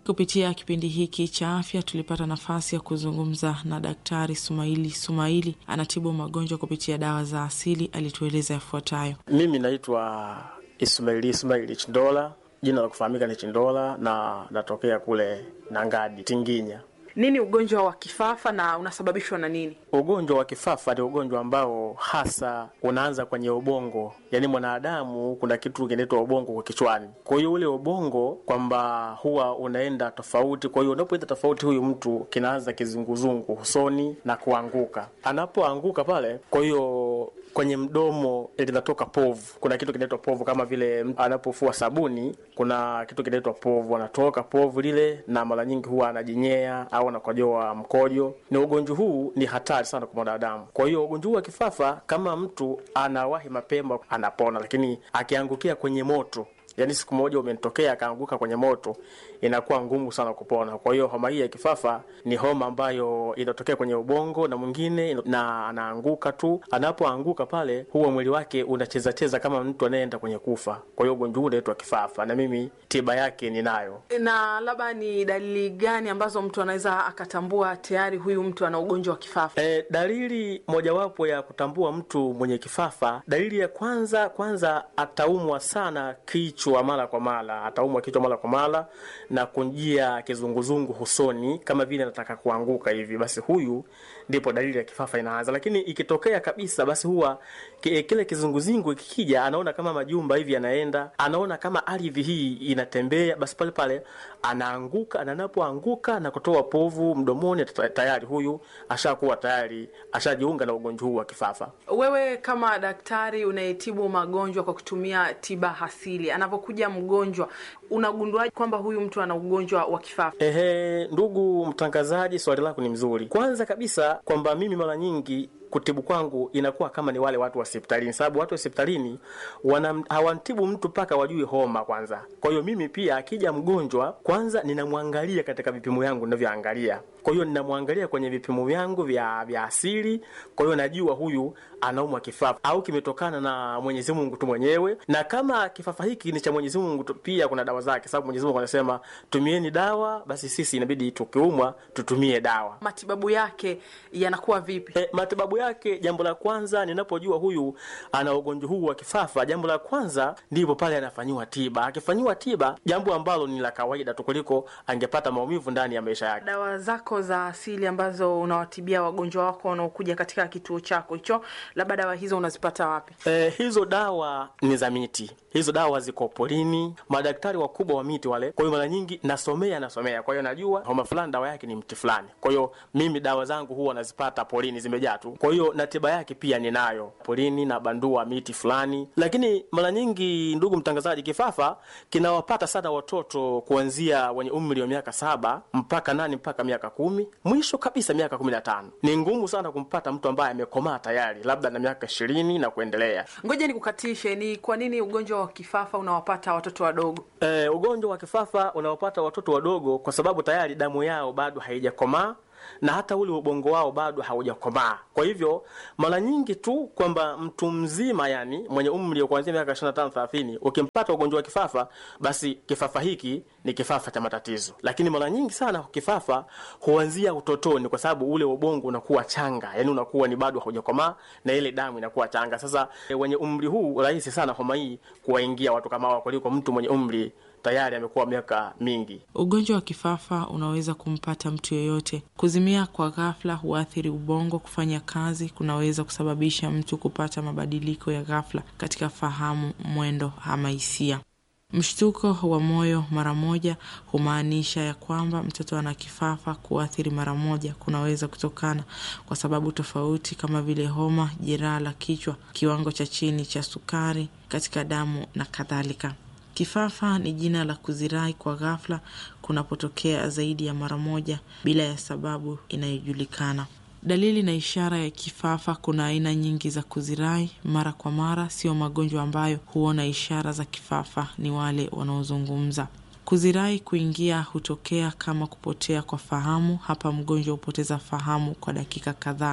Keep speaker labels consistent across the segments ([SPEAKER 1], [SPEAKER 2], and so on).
[SPEAKER 1] Kupitia kipindi hiki cha afya tulipata nafasi ya kuzungumza na Daktari Sumaili Sumaili, anatibu magonjwa kupitia dawa za asili. Alitueleza yafuatayo.
[SPEAKER 2] Mimi naitwa Ismaili Ismaili Chindola, jina la kufahamika ni Chindola na natokea kule Nangadi, Tinginya.
[SPEAKER 3] Nini ugonjwa wa kifafa na unasababishwa na nini?
[SPEAKER 2] Ugonjwa wa kifafa ni ugonjwa ambao hasa unaanza kwenye ubongo, yaani mwanadamu kuna kitu kinaitwa ubongo kwa kichwani. Kwa hiyo ule ubongo kwamba huwa unaenda tofauti, kwa hiyo unapoenda tofauti, huyu mtu kinaanza kizunguzungu usoni na kuanguka. Anapoanguka pale, kwa hiyo kwenye mdomo linatoka povu. Kuna kitu kinaitwa povu, kama vile mtu anapofua sabuni, kuna kitu kinaitwa povu, anatoka povu lile, na mara nyingi huwa anajinyea au anakojoa mkojo. Ni ugonjwa huu ni hatari sana kwa mwanadamu. Kwa hiyo ugonjwa huu wa kifafa, kama mtu anawahi mapema, anapona, lakini akiangukia kwenye moto yaani siku moja umetokea akaanguka kwenye moto, inakuwa ngumu sana kupona. Kwa hiyo homa hii ya kifafa ni homa ambayo inatokea kwenye ubongo na mwingine na anaanguka tu. Anapoanguka pale, huwa mwili wake unacheza cheza kama mtu anayeenda kwenye kufa. Kwa hiyo ugonjwa huu unaitwa kifafa, na mimi tiba yake ninayo.
[SPEAKER 3] Na labda ni dalili gani ambazo mtu anaweza akatambua tayari huyu mtu ana ugonjwa wa kifafa?
[SPEAKER 2] E, dalili mojawapo ya kutambua mtu mwenye kifafa, dalili ya kwanza kwanza, ataumwa sana kichwa mara kwa mara, ataumwa kichwa mara kwa mara na kunjia kizunguzungu usoni kama vile anataka kuanguka hivi, basi huyu ndipo dalili ya kifafa inaanza. Lakini ikitokea kabisa, basi huwa kile kizunguzungu kikija, anaona kama majumba hivi yanaenda, anaona kama ardhi hii inatembea, basi pale pale anaanguka, na anapoanguka na kutoa povu mdomoni, tayari huyu ashakuwa tayari ashajiunga na ugonjwa huu wa kifafa.
[SPEAKER 3] Wewe kama daktari unayetibu magonjwa kwa kutumia tiba asili, anapokuja mgonjwa unagunduaje kwamba huyu mtu ana ugonjwa wa kifafa?
[SPEAKER 2] Ehe, ndugu mtangazaji, swali lako ni mzuri. Kwanza kabisa kwamba mimi mara nyingi kutibu kwangu inakuwa kama ni wale watu wa hospitalini, sababu watu wa hospitalini hawantibu mtu mpaka wajue homa kwanza. Kwa hiyo mimi pia akija mgonjwa, kwanza ninamwangalia katika vipimo yangu ninavyoangalia. Kwa hiyo ninamwangalia kwenye vipimo vyangu vya vya asili. Kwa hiyo najua huyu anaumwa kifafa au kimetokana na Mwenyezi Mungu tu mwenyewe, na kama kifafa hiki ni cha Mwenyezi Mungu tu, pia kuna dawa zake, sababu Mwenyezi Mungu anasema tumieni dawa, basi sisi inabidi tukiumwa tutumie dawa.
[SPEAKER 3] Matibabu yake yanakuwa vipi?
[SPEAKER 2] E, matibabu yake, jambo la kwanza ninapojua huyu ana ugonjwa huu wa kifafa, jambo la kwanza ndipo pale anafanyiwa tiba. Akifanyiwa tiba, jambo ambalo ni la kawaida tu kuliko angepata maumivu ndani ya maisha yake.
[SPEAKER 3] Dawa zako za asili ambazo unawatibia wagonjwa wako wanaokuja katika kituo chako hicho, labda dawa hizo unazipata wapi?
[SPEAKER 2] E, hizo dawa ni za miti. Hizo dawa ziko porini, madaktari wakubwa wa miti wale. Kwa hiyo mara nyingi nasomea nasomea, kwa hiyo najua homa fulani dawa yake ni mti fulani. Kwa hiyo mimi dawa zangu huwa nazipata porini, zimejaa tu. Kwa hiyo na tiba yake pia ninayo porini, na bandua miti fulani. Lakini mara nyingi, ndugu mtangazaji, kifafa kinawapata sana watoto kuanzia wenye umri wa miaka saba mpaka nane mpaka miaka kumi mwisho kabisa miaka kumi na tano. Ni ngumu sana kumpata mtu ambaye amekomaa tayari, labda na miaka ishirini na kuendelea.
[SPEAKER 3] Ngoja nikukatishe, ni kwa nini ugonjwa wa kifafa unawapata watoto wadogo?
[SPEAKER 2] E, ugonjwa wa kifafa unawapata watoto wadogo kwa sababu tayari damu yao bado haijakomaa na hata ule ubongo wao bado haujakomaa. Kwa hivyo mara nyingi tu kwamba mtu mzima, yani mwenye umri wa kuanzia miaka 25 30, ukimpata ugonjwa wa kifafa, basi kifafa hiki ni kifafa cha matatizo. Lakini mara nyingi sana kifafa huanzia utotoni, kwa sababu ule ubongo unakuwa changa, yani unakuwa ni bado haujakomaa na ile damu inakuwa changa. Sasa wenye umri huu rahisi sana homa hii kuwaingia watu kama hao kuliko mtu mwenye umri tayari amekuwa miaka mingi.
[SPEAKER 1] Ugonjwa wa kifafa unaweza kumpata mtu yeyote. Kuzimia kwa ghafla huathiri ubongo kufanya kazi, kunaweza kusababisha mtu kupata mabadiliko ya ghafla katika fahamu, mwendo ama hisia. Mshtuko wa moyo mara moja humaanisha ya kwamba mtoto ana kifafa. Kuathiri mara moja kunaweza kutokana kwa sababu tofauti kama vile homa, jeraha la kichwa, kiwango cha chini cha sukari katika damu na kadhalika. Kifafa ni jina la kuzirai kwa ghafla kunapotokea zaidi ya mara moja bila ya sababu inayojulikana. Dalili na ishara ya kifafa. Kuna aina nyingi za kuzirai mara kwa mara, sio magonjwa ambayo huona ishara za kifafa ni wale wanaozungumza. Kuzirai kuingia hutokea kama kupotea kwa fahamu. Hapa mgonjwa hupoteza fahamu kwa dakika kadhaa.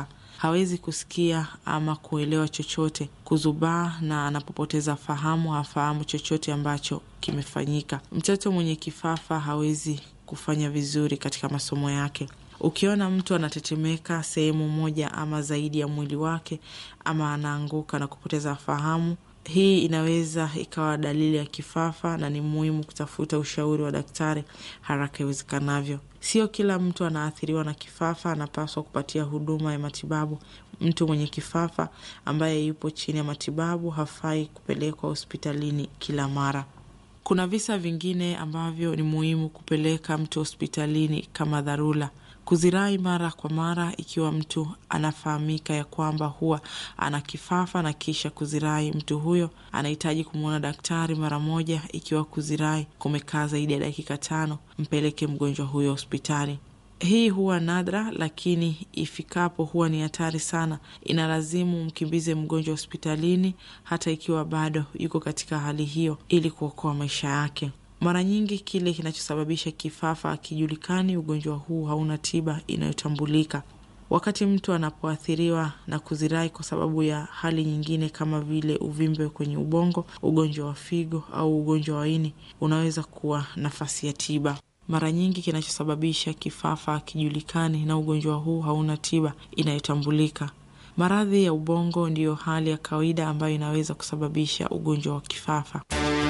[SPEAKER 1] hawezi kusikia ama kuelewa chochote, kuzubaa, na anapopoteza fahamu hafahamu chochote ambacho kimefanyika. Mtoto mwenye kifafa hawezi kufanya vizuri katika masomo yake. Ukiona mtu anatetemeka sehemu moja ama zaidi ya mwili wake ama anaanguka na kupoteza fahamu, hii inaweza ikawa dalili ya kifafa na ni muhimu kutafuta ushauri wa daktari haraka iwezekanavyo. Sio kila mtu anaathiriwa na kifafa anapaswa kupatia huduma ya matibabu. Mtu mwenye kifafa ambaye yupo chini ya matibabu hafai kupelekwa hospitalini kila mara. Kuna visa vingine ambavyo ni muhimu kupeleka mtu hospitalini kama dharura. Kuzirai mara kwa mara, ikiwa mtu anafahamika ya kwamba huwa ana kifafa na kisha kuzirai, mtu huyo anahitaji kumwona daktari mara moja. Ikiwa kuzirai kumekaa zaidi ya dakika tano, mpeleke mgonjwa huyo hospitali. Hii huwa nadra, lakini ifikapo huwa ni hatari sana. Inalazimu mkimbize mgonjwa hospitalini, hata ikiwa bado yuko katika hali hiyo, ili kuokoa maisha yake. Mara nyingi kile kinachosababisha kifafa hakijulikani. Ugonjwa huu hauna tiba inayotambulika. Wakati mtu anapoathiriwa na kuzirai kwa sababu ya hali nyingine kama vile uvimbe kwenye ubongo, ugonjwa wa figo au ugonjwa wa ini, unaweza kuwa nafasi ya tiba. Mara nyingi kinachosababisha kifafa hakijulikani na ugonjwa huu hauna tiba inayotambulika. Maradhi ya ubongo ndiyo hali ya kawaida ambayo inaweza kusababisha ugonjwa wa kifafa.